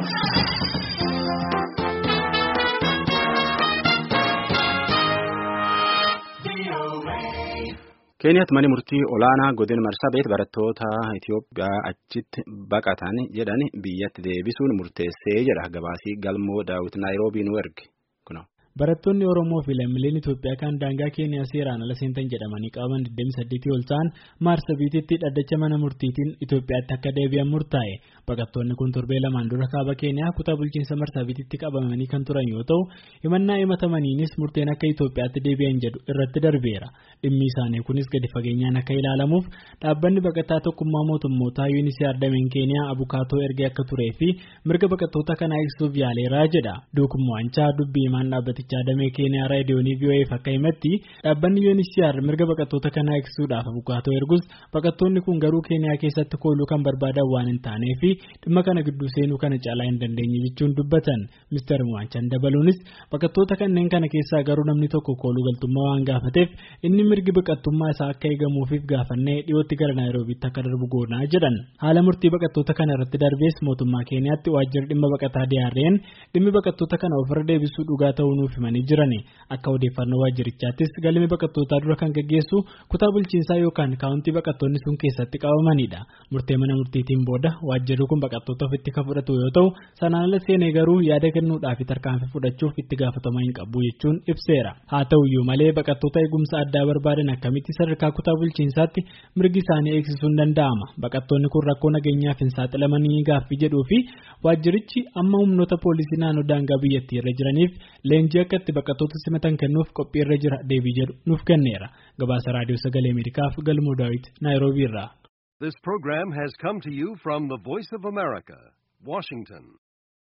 Keeniyaatti manni murtii olaanaa godina Marsabeet barattoota Itoophiyaa achitti baqatan jedhan biyyatti deebisuun murteessee jedha gabaasii galmoo daawwit naayiroobii nu erge. Barattoonni Oromoo fi lammiileen Itoophiyaa kan daangaa Keeniyaa seeraan ala seentan jedhamanii qabaman 28 ol ta'an Maarsabiititti dhaddacha mana murtiitiin Itoophiyaatti akka deebi'an murtaa'e. Baqattoonni kun torbee lamaan dura kaaba Keeniyaa kutaa bulchiinsa Maarsabiititti qabamanii kan turan yoo ta'u, himannaa himatamaniinis murteen akka Itoophiyaatti deebi'an jedhu irratti darbeera. Dhimmi isaanii kunis gadi fageenyaan akka ilaalamuuf dhaabbanni baqataa tokkummaa mootummootaa UNHCR dameen Keeniyaa abukaatoo ergee akka turee fi mirga baqattoota kanaa eegsuuf yaaleeraa jedha. Duukumwaanchaa dubbii himaan dhaabbatichaa damee Keeniyaa raadiyoonii VOA'f akka himatti dhaabbanni UNHCR mirga baqattoota kanaa eegsuudhaaf abukaatoo ergus baqattoonni kun garuu Keeniyaa keessatti kooluu kan barbaadan waan hin taaneef dhimma kana gidduu seenuu kana caalaa hin dandeenye jechuun dubbatan. Mr. Mwaanchaan dabaluunis baqattoota kanneen kana keessaa garuu namni tokko kooluu galtummaa waan gaafateef inni mirgi baqattummaa isaa akka eegamuufiif gaafannee dhiyootti gara naayiroobiitti akka darbu goonaa jedhan haala murtii baqattoota kana irratti darbees mootummaa keeniyaatti waajjirri dhimma baqataa diyaarreen dhimmi baqattoota kana ofirra deebisuu dhugaa ta'uu nuuf himanii jiran akka odeeffannoo waajjirichaattis galmi baqattootaa dura kan gaggeessu kutaa bulchiinsaa yookaan kaawuntii baqattoonni sun keessatti qabamanidha murtee mana murtiitiin booda waajjirri kun baqattoota ofitti kan fudhatu yoo ta'u sanaan ala seenee garuu yaada kennuudhaaf tarkaanfii fudhachuuf itti gaafatama hin qabu jechuun ibseera haa ta'uyyuu malee baqattoota eegumsa addaa barbaadan akkamitti sadarkaa kutaa bulchiinsaatti mirgi isaanii eegsisuun danda'ama baqattoonni kun rakkoo nageenyaaf hin saaxilamanii gaaffii jedhuu fi waajjirichi amma humnoota poolisii naannoo daangaa biyyattii irra jiraniif leenjii akka itti baqattoota simatan kennuuf qophii irra jira deebii jedhu nuuf kenneera gabaasa raadiyoo sagalee ameerikaaf galmoo daawit naayiroobii irraa. This program has come to you from the Voice of America, Washington.